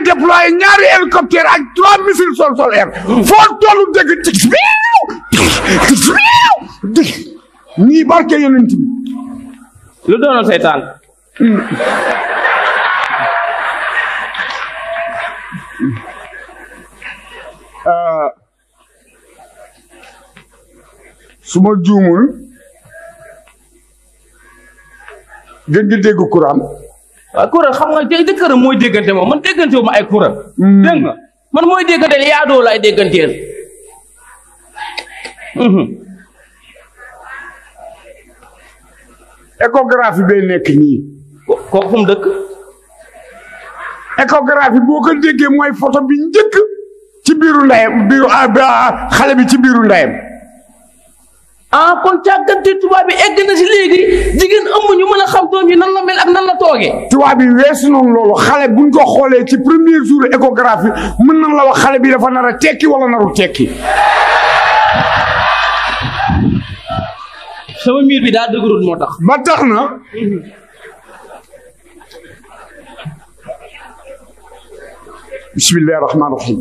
déployé ñaari hélicoptère ak trois missiles sol sol air foo tollu dégg tig biiw tig biiw dig ñii barke yonent bi lu doonoon say tànk su ma juumul gën di dégg courant waaw kuréel xam nga jë jëkkëram mooy déggante moom man déggante wu ma ay kuréel. dégg nga man mooy déggante yaadoo la ay dégganteel. échographie bay nekk nii ko- kooku fu mu dëkk. échographie boo ko déggee mooy photo bi njëkk ci biiru ndeyam biiru ah, ba- xale bi ci biiru ndeyam ah kon càggante tubaab bi egg na si léegi jigéen ëmb ñu mën a xam doom yi nan la mel ak nan la toogee. tubaab bi weesu noonu loolu xale buñ ko xoolee ci premier jour échographie mën nañ la wax xale bi dafa nar a tekki wala naru tekki sama miir bi daa dëgërul moo tax. ba tax na bismillahi rahmaani rahim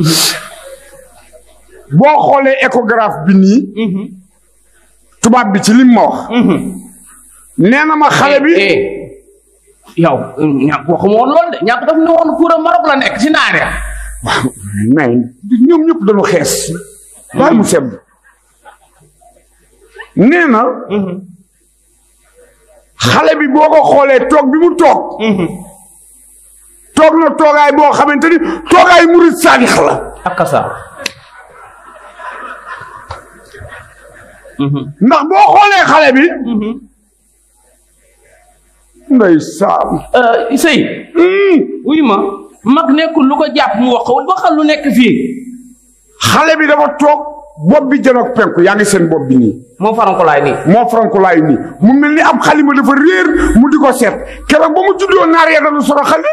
boo xoolee échographe bi nii tubaab bi ci lim ma wax nee na ma xale bi eh yow ñàkk waxuma woon loolu de ñàkk daf ne woon kuréel Maroc la nekk si naare. mais ñoom ñëpp dañu xees bàyyi mu sedd nee na xale bi boo ko xoolee toog bi mu toog toog na toogaay boo xamante ni toogaay murid saadix la ak kasa. ndax boo xoolee xale bi nday saam sëy wuy ma mag nekkul lu ko jàpp mu wax ko waxal lu nekk fii xale bi dafa toog bopp bi janoog penku yaa ngi seen bopp bi nii moo farankolaay nii moo frankulaayu nii mu mel ni ab xalima dafa réer mu di ko seet keroog ba mu juddoo naar ya dañu soro xale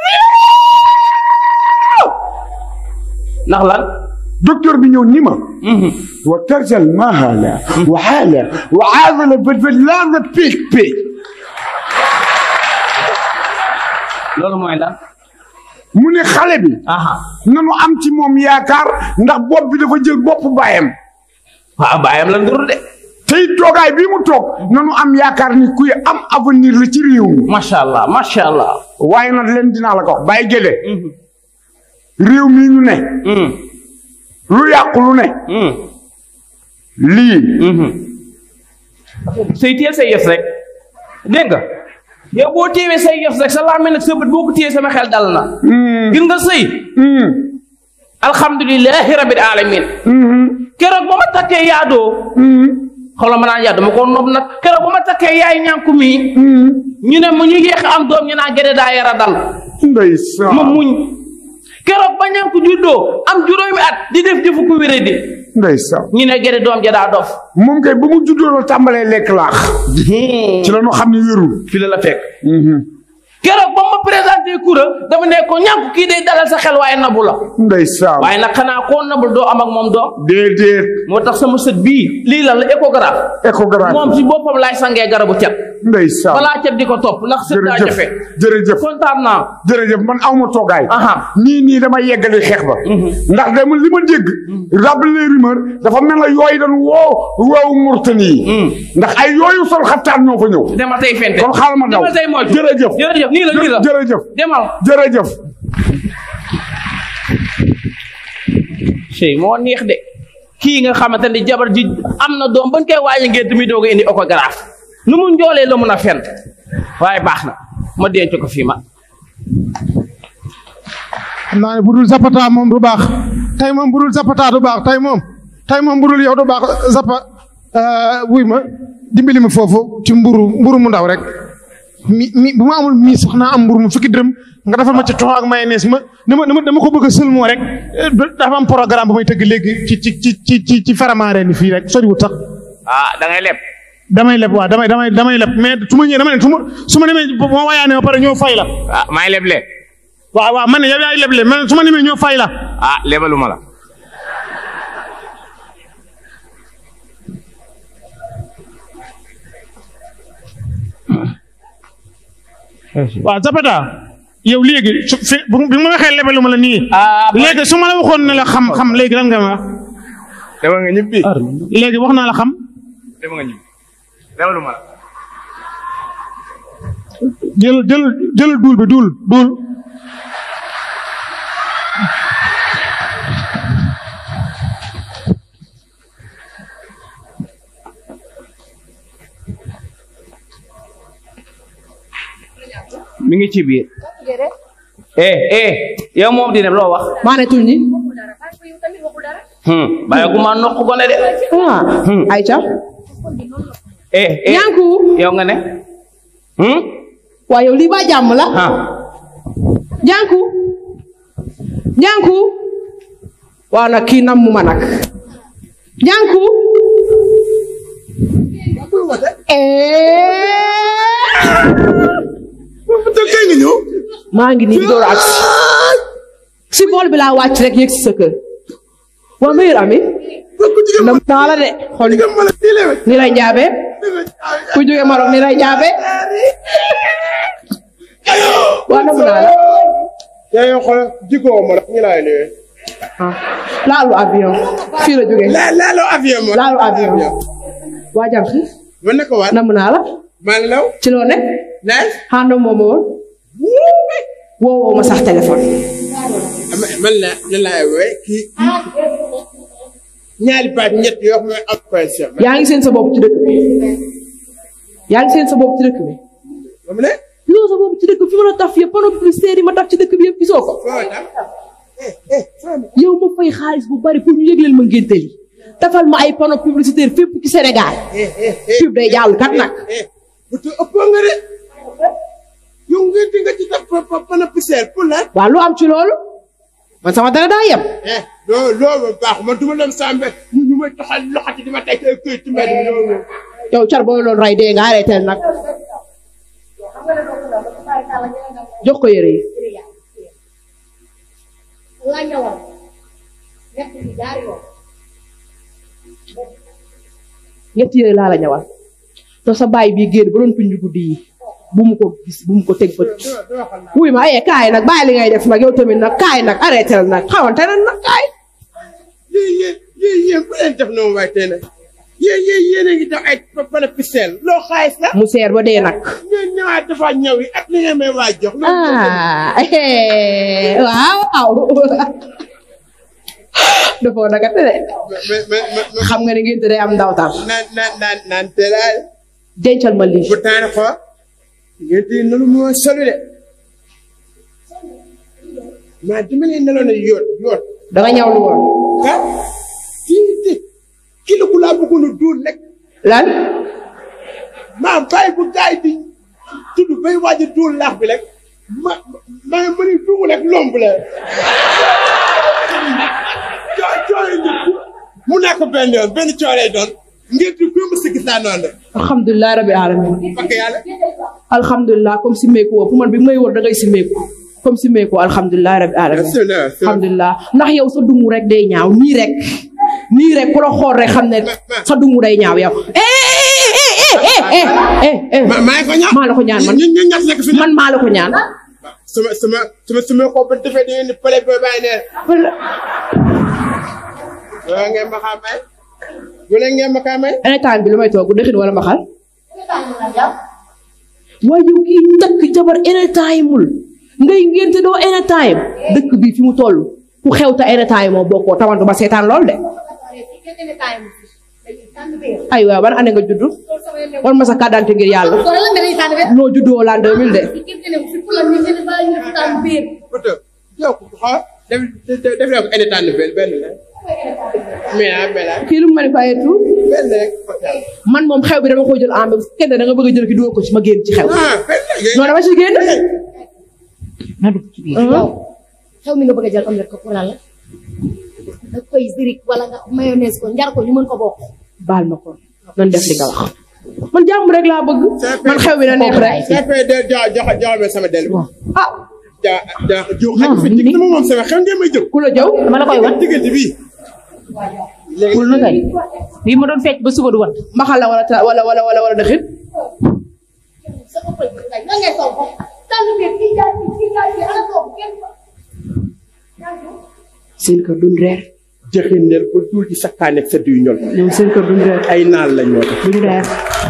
ndax lan docteur bi ñëw ni ma wa tarjal mahala wa xaala wa aadala badbad laada péeg péeg loolu mooy lan mu ne xale bi aha nanu am ci moom yaakaar ndax bopp bi dafa jël bopp baayam waaw bàyyam la nduru de tey toogaay bii mu toog nanu am yaakaar ni kuy am avenir la ci réew mi macha allah macha allah waaye nag leen dinaa la ko wax bàyyi géde réew mii ñu ne lu yàqu lu ne lii say téye say yëf rek dégg nga yow boo téewee say yëf rek sa làmmiñ nag sa bët boo ko téyee sama xel dal na gis nga sëy alhamdulilahi rabbil alamin keroog ba ma takkee yaadoo xoolal ma naan yaadoo ma ko nopp nag keroog ba ma takkee yaay ñànku mii ñu ne mu ñu yéex am doom ñu naan gëdë daa yara dal ndeysaan ma muñ keroog ba ñànku juddoo am juróomi at di def jëfu ku wéré di ndeysaan ñu ne gëdë doom ja daa dof moom kay ba mu juddoo la tàmbalee lekk laax ci la ñu xam ne wérul fi la la fekk keroog ba ma présenté kura dama ne ko ñànku kii day dalal sa xel waaye nabu la ndeysaan waaye nag xanaa koo nabul doo am ak moom doom déedéet moo tax sama sët bii lii lan la échographe échographie moom si boppam laay sangee garabu cet ndeysaan balaa cet di ko topp ndax sët daa jërëjëf jafe jërëjëf kontaan naa jërëjëf man awma toogaay aha nii nii dama yeggali xeex ba ndax dama li ma dégg rab les rumeurs dafa mel na yooyu dañ woo woowu murtani yi ndax ay yooyu sol xattaan ñoo fa ñëw demal tey fente kon xaaral ma daw demal tey moytu jërëjëf jërëjëf nii la nii la jërëjëf demal jërëjëf sëy moo neex de kii nga xamante ni jabar ji am na doom bañ koy waaye ngeen tamit doog a indi échographe nu mu njoolee la mun a fent waaye baax na ma denc ko fii ma xam naa ne bu dul zapata moom du baax tey moom bu dul zapata du baax tey moom tey moom bu dul yow du baax zapa wuy ma dimbali ma foofu ci mburu mburu mu ndaw rek mi mi bu ma amul mi sax naa am mburu mu fukki dërëm nga defal ma ci tox ak mayonnaise ma dama dama dama ko bëgg a sëlmoo rek dafa am programme bu may tëgg léegi ci ci ci ci ci ci faramaare ni fii rek soriwut sax ah da ngay leb damay leb waaw damay damay damay leb mais su ma ñëwee dama ne su ma su ma demee bu ma wayaane ba pare ñëw fay la ah maay leble waaw waaw man ne yow yaay leble man su ma demee ñëw fay la ah lebaluma la waaw Zapata yow léegi su fi bu bi ma waxee lebalu ma la nii. ah léegi su ma la waxoon ne la xam-xam léegi lan nga ma wax dama nga ñibbi léegi wax naa la xam dama nga ñibbi lewalu ma la jël jël jël duul bi duul duul. mi ngi ci biir. eh eh yow moom di dem loo wax. maa ne tuñ ni hmm bàyyi gu ma nokk gone de. ah Aïcha eh eh ñànku yow nga ne. hmm waaye yow lii ba jàmm la ah ñànku ñànku waaw nag kii nam mu ma nag ñànku kay nga ñëw maa ngi nii door ak si bool bi laa wàcc rek yëg si sa kër waa meilleur ami ku jigéen nam naa la de xool jigéen ma la tiilewe ni lay njaabe ku jóge Maroc ni lay njaabe waa nam naa la yaa ngi xool jikko ma la ñu laay nuyu ah laalu avion fii la jógee la laaloo avion ma laalu avion waa jànq ma ne ko waat nam naa la maa ngi law ci loo nekk naaj xaando moo ma woon woo woo ma sax téléphone man la la laay wooye kii ñaari baat ñett yoo xam ne am pension yaa ngi seen sa bopp ci dëkk bi yaa ngi seen sa bopp ci dëkk bi moom ne loo sa bopp ci dëkk bi fi ma la taf yëpp panneau publicitaire yi ma taf ci dëkk bi yëpp gisoo ko foo tam eh eh foo ne yow ma fay xaalis bu bari pour ñu yëgleel ma ngénte li tafal ma ay panneau publicitaire fépp ci Sénégal eh eh eh pub day jàll kat nag eh bu tu ëppoo nga de yow ngeen di nga ci def pa pa pana poussière pour lan waa lu am ci loolu man sama dara daa yem eh loo loolu baax man du ma dem saa mbé ñu ñu may taxal loxati di ma teg ay këyit ci mbedd mi loolu yow car booy loolu ray dee nga arrêté nag jox ko yére yi la ñëwal nekk ci ñaari yoon ñetti yére laa la ñawal te sa baay bii génn ba doon tuñ guddi yi bu mu ko gis bu mu ko teg bët wuy ma ayee kaay nag bàyyi li ngay def nag yow tamit nag kaay nag arrêté la nag xawante na nag kaay yéen yéen yéen yéen bu leen def noonu waaye tey nag yéen yéen yéen a ngi def ay pa pana poussière loo xaalis la mu seer ba dee nag ñoo ñëwaat dafa ñëw yi ak li nga may waa jox loolu ah eh, waaw waaw dafoo naka te de mais mais mais xam nga ne ngeen day am ndawtal naan naan naan naan teel dencal ma lii bu taane ko ngeen di nelu moo solu de maa dama leen neloon a yoot yoot da nga ñaw lu woon ah kii di kilo ku laa bëggoon a duul rek lan maa bàyyi bu gaay di tudd bay waaj a duul laax bi rek ma ma ma ni dugg rek lomb la coo cooy ngi mu nekk benn yoon benn coo lay doon ngeen di gëm si gis naa noonu la alhamdulilah rabbil alamin parce yàlla alhamdulilah comme si meeku woo pour man bi may wër da ngay si meeku comme si meeku alhamdulilah rabbil alamin Bismillah, bismillah. alhamdulilah ndax yow sa dumu rek day ñaaw nii rek nii rek ku la xool rek xam ne sa dumu day ñaaw yow eh eh eh eh eh eh ma maa ngi ko ñaan maa la ko ñaan man ñu ñu ñax nekk fi man maa la ko ñaan sama sama sama sama ko ba defee da ngeen di pale ba bàyyi ne wala ngeen ma xaa may wala ngeen ma kaa may anytime bi lu may toog dëxin wala mbaxal waaye yow kii takk jabar anytime mul ngay ngénte doo anytime dëkk bi fi mu toll ku xew ta anytime moo bokkoo tamantu ba seetaan lool de ay waaw ban année nga juddu wan ma sa carte d'identité ngir yàlla noo juddoo l'an 2000 de Oto yow ko xaw def def def leen ko any temps benn benn la mais ah mais ah kii lu mu ma ne fayee tout benn rek ko yàlla man moom xew bi dama ko jël en même kenn da nga bëgg a jël ki dugal ko ci ma génn ci xew ah benn la non dama ci génn na dugg ci biir yow xew mi nga bëgg a jël omelette ko pour lan la da koy zirik wala nga mayonnaise ko njar ko ñu mën ko bokk baal ma ko nan def li nga wax man jàmm rek laa bëgg man xew bi na neex rek ça fait de jox jox jox ma sama del ah ja ja jiw xaj fi dig sama moom sama xew ngeen may jëw ku la jëw dama la koy wan diggante bii wul na kay bii ma doon fecc ba suba du wat mbaxal la wala ta wala wala wala wala dëxin sa ëppal lan ngay sol ko tànn bi kii jaay bi kii jaay bi ala toog kenn fa. seen kër duñ reer jëxindeel ba duul ci sakkaaneeg sa duy ñol ñoom seen kër duñ reer ay naal la ñoo tax duñ reer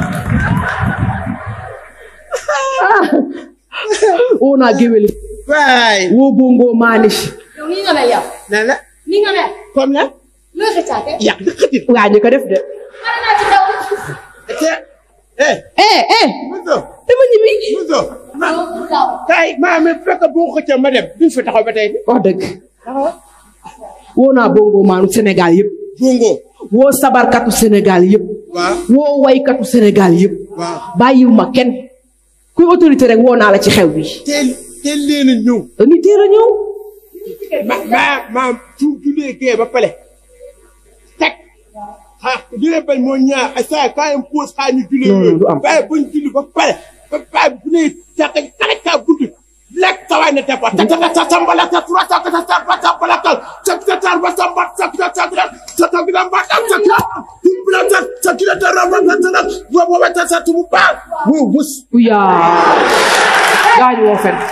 woo naa géwéli waay woo bongo maani yow nii nga mel yow. na la nii nga mel. comme la loo xëccaate. yàq di xëtit waa ñu ko def de mën naa ci daw. te eh eh eh muso dama ñibbi muso ma yow pour daw. kaay maa mi fekk boo xëccee ma dem duñ fi taxaw ba tey wax dëgg woo naa bongo maanu Sénégal yëpp bongo woo sabarkatu Sénégal yëpp waaw woo waykatu Sénégal yëpp waaw bàyyiwuma kenn kuy autorité rek woo naa la ci xew bi teel teel leen a ñëw dañuy teel a ñëw ma ma ma su julee gee ba pare teg ah julee bañ moo ñaar ay saa quand même pause xaa ñu julee Non, non, du am. waaye buñ julli ba pare ba pare bu ne tax kale kaa gudd lekk tawaay na tepa ta ta ta sambala ta tura ta ta ta ta ta bala ta ta ta ta ba samba ta ta ta ta ta ta bi ba ta ta ta bila ta ta kila ta ra ba ta ta wa wa ta ta tu ba wo wus uyaa gaañu woo fen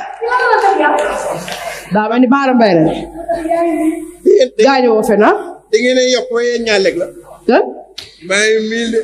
daa mel ni baara mbay la gaañu woo fen ah da ngeen a yokk waaye ñaar lekk la ah maa ngi mii de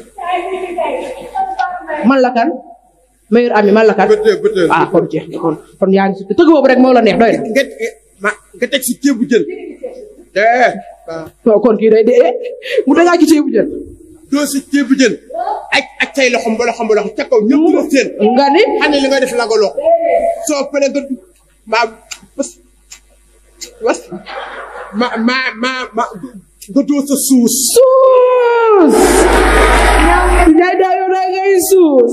man la kan meilleur ami man la kan bëtël bëtël ah kon jeex na kon kon yaa ngi si tëgg boobu rek moo la neex doy na nga ma nga teg si ceebu jën. eh waaw non kon kii day dee mu dagaa ci ceebu jën doo si ceebu jën ak ak tay loxom ba loxom ba loxom ca kaw ñëpp la seen. nga ni xam ne li nga def la nga loxo soo paree nga du ma bas was ma ma ma ma nga doo sa suus. suus jaay daa yow daa ngay suus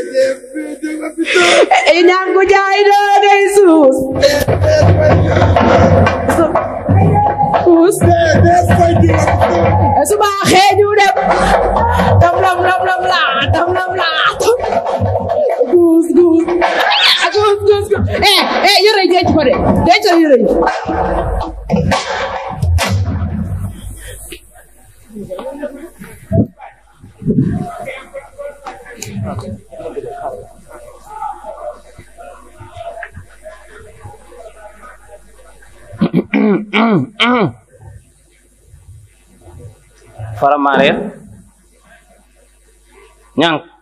i ñaan ko jaay daa ngay suus suus su baaxee ñu dem dam lam lam lam laa dam lam laa guus guus guus guus guus eh eh yëre yi denc ko de denc ko yëre yi Faramareen ñànk